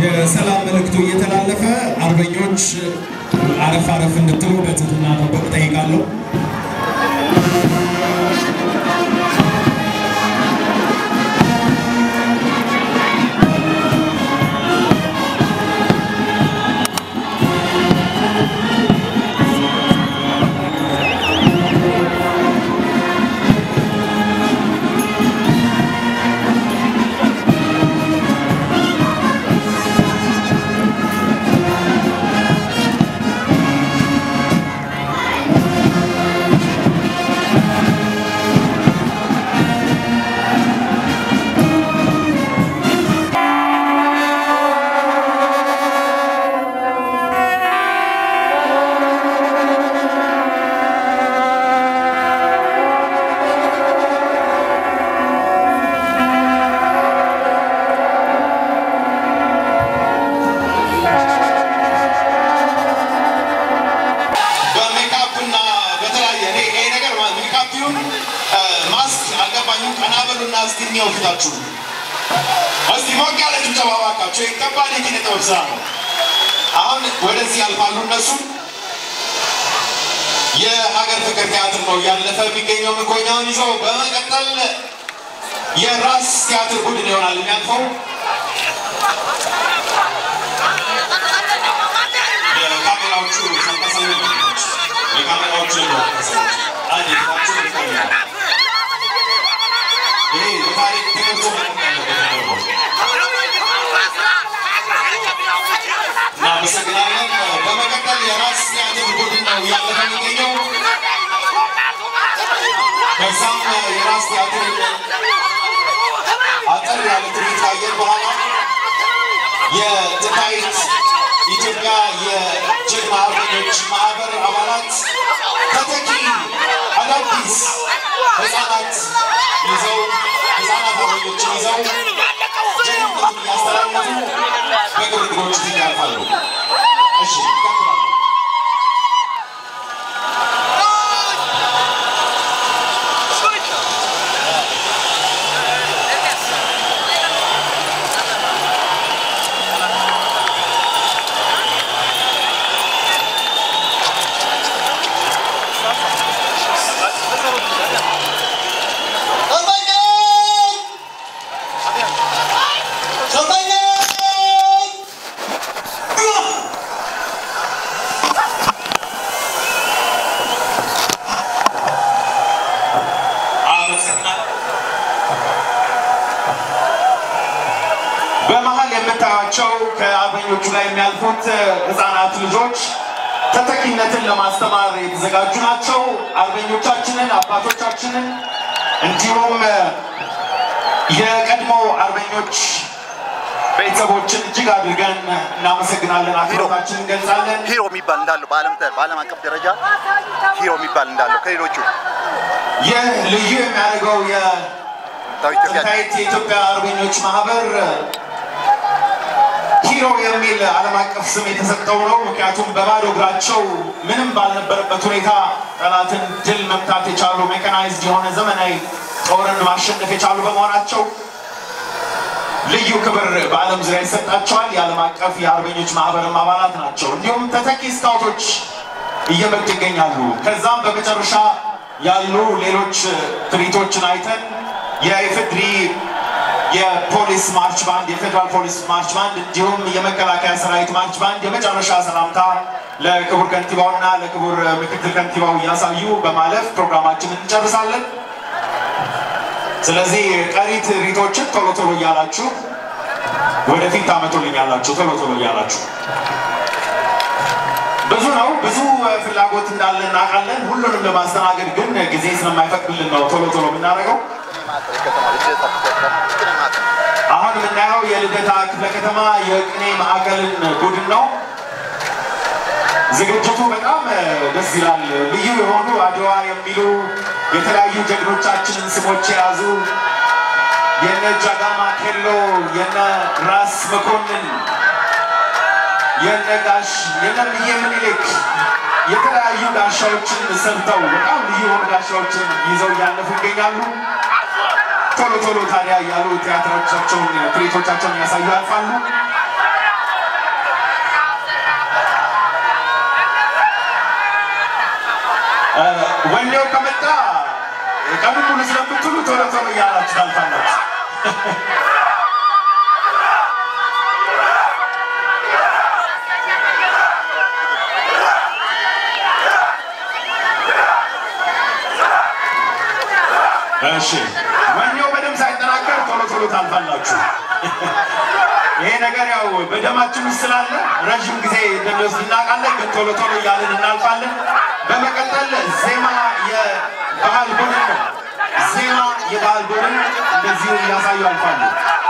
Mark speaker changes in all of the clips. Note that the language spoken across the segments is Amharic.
Speaker 1: የሰላም መልእክቱ እየተላለፈ አርበኞች አረፍ አረፍ እንድትሉ በትህትና መጠየቅ እጠይቃለሁ።
Speaker 2: በሜካፕ እና በተለያየ እኔ ይሄ ነገር ማለት ሜካፕ ይሁን ማስክ አልገባኝም። ቀና በሉና እስቲ እንየው ፊታችሁ። እስቲ ሞቅ ያለ ጭብጨባ እባካችሁ። ይህ ከባድ የኪነ ጥበብ ስራ ነው። አሁን ወደዚህ ያልፋሉ እነሱ የሀገር ፍቅር ቲያትር ነው እያለፈ የሚገኘው ምርኮኛውን ይዘው በመቀጠል የራስ ቲያትር ቡድን ይሆናል የሚያልፈው የካሜራዎቹ ተንቀሳቃሽ ናቸው። የካሜራዎቹ ተንቀሳቃሽ አንድ ፊታችሁ ይታያል። ይሄ በታሪክ ተገልጾ መቆም ያለበት ነገር ነው። እናመሰግናለን። በመቀጠል የራስ ቲያትር ቡድን ነው እያለፈ የሚገኘው። ከዛም የራስ ቲያትር አጠር ያለ ትርኢት ካየን በኋላ የጥንታዊት ኢትዮጵያ የጀግና አርበኞች ማህበር አባላት ተተኪ አዳዲስ ህፃናት ይዘው ህፃናት አርበኞችን ይዘው ጀግንነቱን እያስተላለፉ በግርግሮች ፊት ያልፋሉ። እሺ ይቀጥላል። በመሀል የምታዩቸው ከአርበኞቹ ላይ የሚያልፉት ህፃናት ልጆች ተተኪነትን ለማስተማር የተዘጋጁ ናቸው። አርበኞቻችንን፣ አባቶቻችንን እንዲሁም የቀድሞ አርበኞች ቤተሰቦችን እጅግ አድርገን እናመሰግናለን፣ አክብሮታችንን እንገልጻለን።
Speaker 3: ሂሮ የሚባል እንዳለው በዓለም ተ- በዓለም አቀፍ ደረጃ ሂሮ የሚባል እንዳለው ከሌሎቹ
Speaker 1: ይህ ልዩ የሚያደርገው
Speaker 3: ታው ኢትዮጵያ
Speaker 1: የጥንታዊት የኢትዮጵያ አርበኞች ማህበር ሂሮ የሚል ዓለም አቀፍ ስም የተሰጠው ነው። ምክንያቱም በባዶ እግራቸው ምንም ባልነበረበት ሁኔታ ጠላትን ድል መምታት የቻሉ ሜካናይዝድ የሆነ ዘመናዊ ጦርን ማሸነፍ የቻሉ በመሆናቸው ልዩ ክብር በዓለም ዙሪያ ይሰጣቸዋል። የዓለም አቀፍ የአርበኞች ማህበርም አባላት ናቸው። እንዲሁም ተተኪ ስካውቶች እየመጡ ይገኛሉ። ከዛም በመጨረሻ ያሉ ሌሎች ትርኢቶችን አይተን የኢፌድሪ የፖሊስ ማርች ባንድ፣ የፌዴራል ፖሊስ ማርች ባንድ እንዲሁም የመከላከያ ሰራዊት ማርች ባንድ የመጨረሻ ሰላምታ ለክቡር ከንቲባውና ለክቡር ምክትል ከንቲባው እያሳዩ በማለፍ ፕሮግራማችንን እንጨርሳለን። ስለዚህ ቀሪ ትርኢቶችን ቶሎ ቶሎ እያላችሁ ወደፊት ታመጡልኛላችሁ። ቶሎ ቶሎ እያላችሁ ብዙ ነው፣ ብዙ ፍላጎት እንዳለ እናውቃለን። ሁሉንም ለማስተናገድ ግን ጊዜ ስለማይፈቅድልን ነው ቶሎ ቶሎ የምናደርገው። አሁን የምናየው የልደታ ክፍለ ከተማ የቅኔ ማዕከልን ቡድን ነው። ዝግጅቱ በጣም ደስ ይላል። ልዩ የሆኑ አድዋ የሚሉ የተለያዩ ጀግኖቻችንን ስሞች የያዙ የነ ጃጋማ ኬሎ፣ የነ ራስ መኮንን፣ የነ ጋሽ የነ ምዬ ምኒልክ የተለያዩ ጋሻዎችን ሰርተው በጣም ልዩ የሆኑ ጋሻዎችን ይዘው እያለፉ ይገኛሉ። ቶሎ ቶሎ ታዲያ እያሉ ቲያትሮቻቸውን ትርኢቶቻቸውን እያሳዩ ያልፋሉ። ወኔው ከመጣ ቀኑን ሙሉ ስለምትሉ ቶሎ ቶሎ እያላችሁ ታልፋላችሁ። እሺ ወኔው በደም ሳይጠናከር ቶሎ ቶሎ ታልፋላችሁ። ይሄ ነገር ያው በደማችን ውስጥ ስላለ ረዥም ጊዜ እንደሚወስድ እናውቃለን፣ ግን ቶሎ ቶሎ እያልን እናልፋለን። በመቀጠል ዜማ የባህል ቡድን ነው። ዜማ የባህል ቡድን እንደዚሁ እያሳዩ አልፋሉ።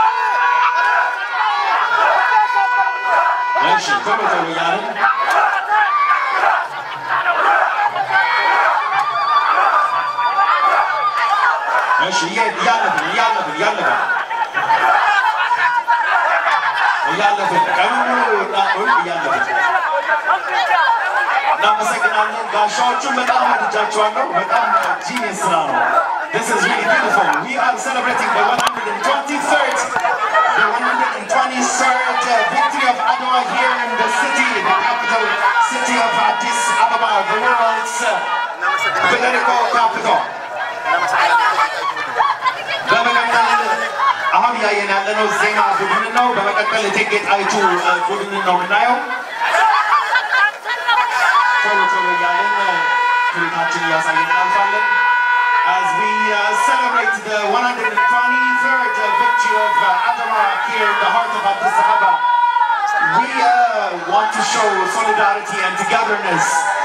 Speaker 1: እሺ ቶሎ ቶሎ እያልን እሺ እየ- እያለፍን እያለፍን እያለፍን እያለፍን ቀኑን ሙሉ እናቆይ እያለፍን እናመሰግናለን። ጋሻዎቹን በጣም ወድጃቸዋለሁ። በጣም ጂኒየስ ስራ ነው። This is really beautiful. We are celebrating the 123rd, the 123rd uh, victory of Adwa here in the city, the capital city of Addis Ababa, the world's uh, political capital. በመቀጠል አሁን እያየን ያለነው ዜማ ቡድንን ነው። በመቀጠል እቴጌ ጣይቱ እ፣ ቡድንን ነው የምናየው። ቶሎ ቶሎ እያለን እ፣ ትርኢታችን እያሳየን እናልፋለን። As we uh, celebrate the 123rd uh, victory of uh, Adama here in the heart of Addis Ababa, we uh, want to show solidarity and togetherness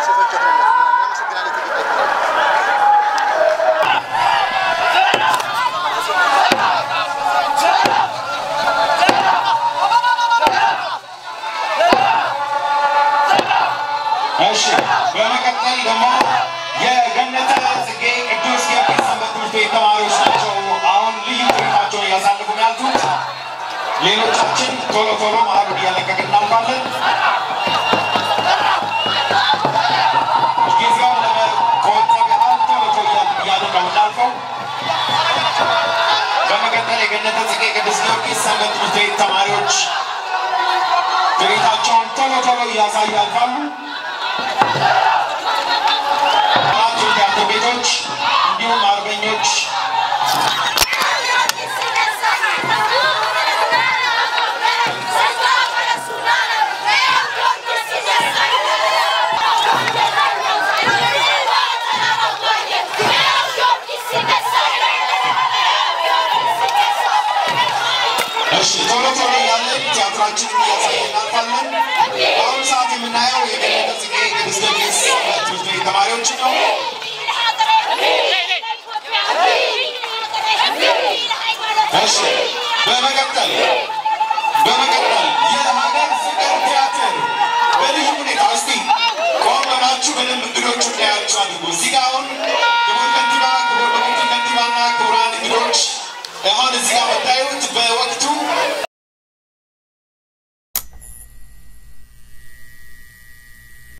Speaker 1: እሺ በመቀጠል ደግሞ የገነተ ጽጌ ቅዱስ ጊዮርጊስ ሰንበት ትምህርት ቤት ተማሪዎች ናቸው። አሁን ልዩ ትርኢታቸውን እያሳለፉ ነው ያሉት። ሌሎቻችን ቶሎ ቶሎ መሀሉን እያለቀቅን እናልፋለን። ጊዜውን ለመቆጠብ ያህል ቶሎ ቶሎ እያልን ነው የምናልፈው። በመቀጠል የገነተ ጽጌ ቅዱስ ጊዮርጊስ ሰንበት ትምህርት ቤት ተማሪዎች ትርኢታቸውን ቶሎ ቶሎ እያሳዩ ያልፋሉ። አራት ቲያትር ቤቶች እንዲሁም አርበኞች እሺ ቶሎ ቶሎ እያለን ቲያትራችንን እያሳየን እናልፋለን። በአሁኑ ሰዓት የምናየው የገነተ ጽጌ ቅዱስ ጊዮርጊስ ሰንበት ትምህርት ቤት ተማሪዎችን ነው። እሺ በመቀጠል